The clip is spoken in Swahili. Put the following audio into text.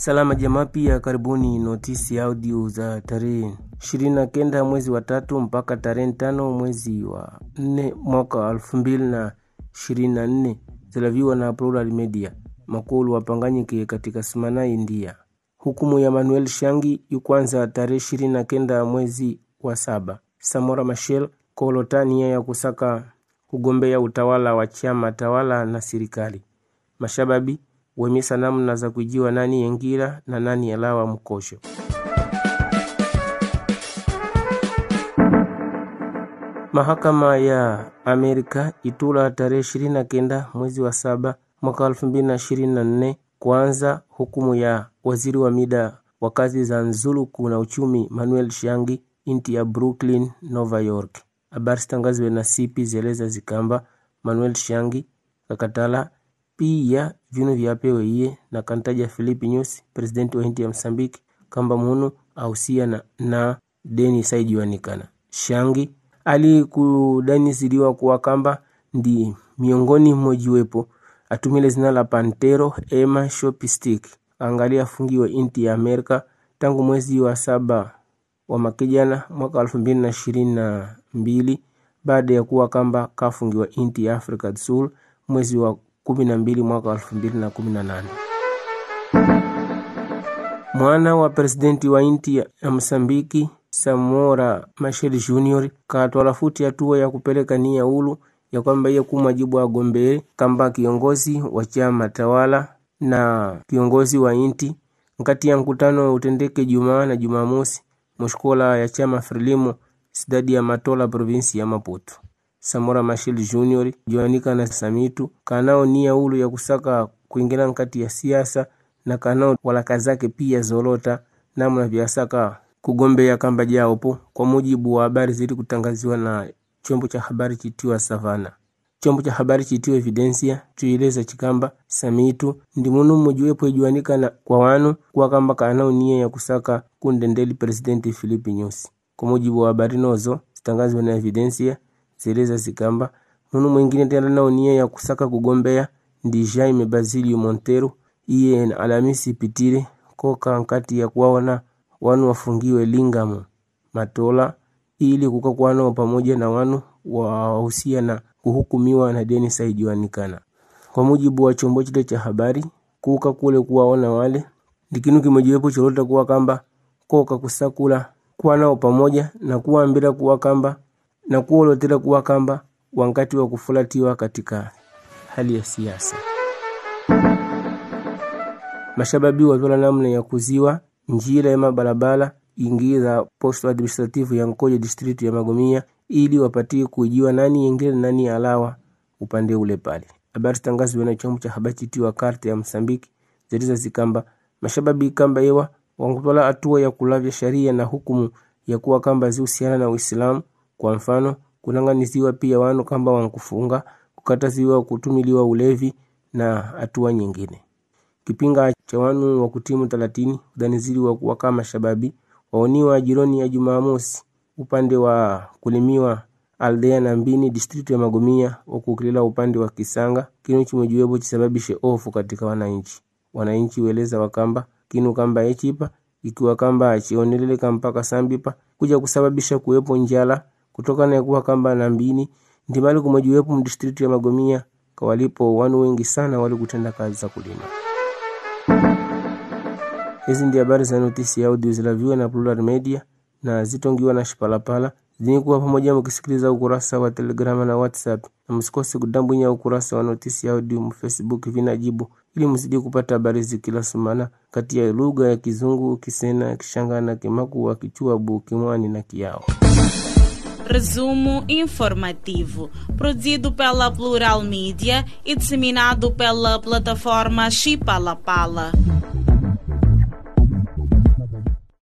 Salama jamaa, pia karibuni notisi audio za tarehe ishirini na kenda mwezi wa tatu mpaka tarehe tano mwezi wa nne mwaka wa elfu mbili na ishirini na nne zilaviwa na Plural Media. Makulu wapanganyike katika simana India. Hukumu ya Manuel Shangi yukwanza tarehe ishirini na kenda mwezi wa saba. Samora Machel kolota nia ya kusaka kugombea utawala wa chama tawala na serikali. Mashababi wemisa namna za kujiwa nani yengira na nani yalawa mkosho. Mahakama ya Amerika itula tarehe ishirini na kenda mwezi wa saba mwaka elfu mbili na ishirini na nne kuanza hukumu ya waziri wa mida wa kazi za nzuluku na uchumi Manuel Shangi inti ya Brooklyn, Nova York. Habari zitangazwe na sipi zeleza zikamba Manuel Shangi kakatala pia vinu vyapewe iye na kantaja Filipi Nyusi presidenti wa inti ya Msambiki kamba munu ausia na, na deni saijiwanikana Shangi ali kudaniziliwa kuwa kamba ndi miongoni mmojiwepo atumile zina la Pantero Emma Shopistic angalia afungiwe inti ya Amerika tangu mwezi wa saba wa makijana mwaka elfu mbili na ishirini na mbili baada ya kuwa kamba kafungiwa inti ya Afrika Sul mwezi wa kumi na mbili mwaka elfu mbili na kumi na nane. Mwana wa presidenti wa inti ya Msambiki Samora Machel Junior katwala futi hatua ya kupeleka nia ulu ya kwamba iye kumwajibu agombee kamba kiongozi wa chama tawala na kiongozi wa inti nkati ya mkutano utendeke Jumaa na Jumamosi mushkola ya chama Frelimo sidadi ya Matola provinsi ya Maputo. Samora Machel Junior joanika na Samitu kanao nia ulu ya kusaka kuingira nkati ya siasa na kanao walaka zake pia zolota namna vyasaka kugombea kamba jaopo, kwa mujibu wa habari zili kutangaziwa na chombo cha habari chitiwa Savana. Chombo cha habari chitiwa Evidencia tuileza chikamba Samitu ndi munu mmojiwepo ijuanika na kwa wanu kuwa kamba kanao nia ya kusaka kundendeli presidenti Filipi Nyusi. Kwa mujibu wa habari nozo zitangazwa na Evidencia zeleza zikamba munu mwingine tena nao nia ya kusaka kugombea ndi Jaime Basilio Montero, iye na Alamisi pitire koka nkati ya kuwaona wanu wafungiwe Lingamo Matola ili kukakwano pamoja na wanu wahusia na kuhukumiwa na deni saijiwanikana. Kwa mujibu wa chombo chile cha habari, kuka kule kuwaona wale ndikinu kimojiwepo cholota kuwa kamba koka kusakula kuwa nao pamoja na kuwambira kuwa kamba na kuolotela kuwa kamba wakati wa kufulatiwa katika hali ya siasa. Mashababi watwala namna ya kuziwa njira ya mabalabala ingiza posto administrative ya Nkoja district ya Magomia ili wapatie kujiwa nani yengine nani alawa upande ule pale. Habari tangazwe na chombo cha habari chitiwa karte ya Msambiki ziliza zikamba mashababi kamba ewa wangutwala hatua ya kulavya sharia na hukumu ya kuwa kamba zihusiana na Uislamu. Kwa mfano, kunanganiziwa pia wanu kamba wankufunga, kukataziwa kutumiliwa ulevi na hatua nyingine. Kipinga cha wanu wa kutimu talatini udanizili wa kuwa kama shababi waoniwa jironi ya Jumamosi upande wa kulimiwa aldea na mbini district ya Magomia wakukilila upande wa Kisanga kinu chimojiwepo chisababishe ofu katika wananchi. Wananchi weleza wakamba kinu kamba echipa ikiwa kamba achioneleleka mpaka sambipa kuja kusababisha kuwepo njala kutokana na kuwa kamba na mbini ndimali kumojiwepo mdistrict ya Magomia kawalipo wanu wengi sana wali kutenda kazi za kulima. Hizi ndi habari za notisi ya audio zilaviwa na Plural Media na zitongiwa na Shipalapala zinikuwa pamoja mkisikiliza ukurasa wa Telegrama na WhatsApp, na msikose kudambwinya ukurasa wa notisi ya audio mu Facebook vinajibu, ili mzidi kupata habari zi kila sumana kati ya lugha ya Kizungu, Kisena, Kishangana, Kimakuwa, Kichuabu, Kimwani na Kiao. Resumo informativo, produzido pela Plural Mídia e disseminado pela plataforma Chipalapala.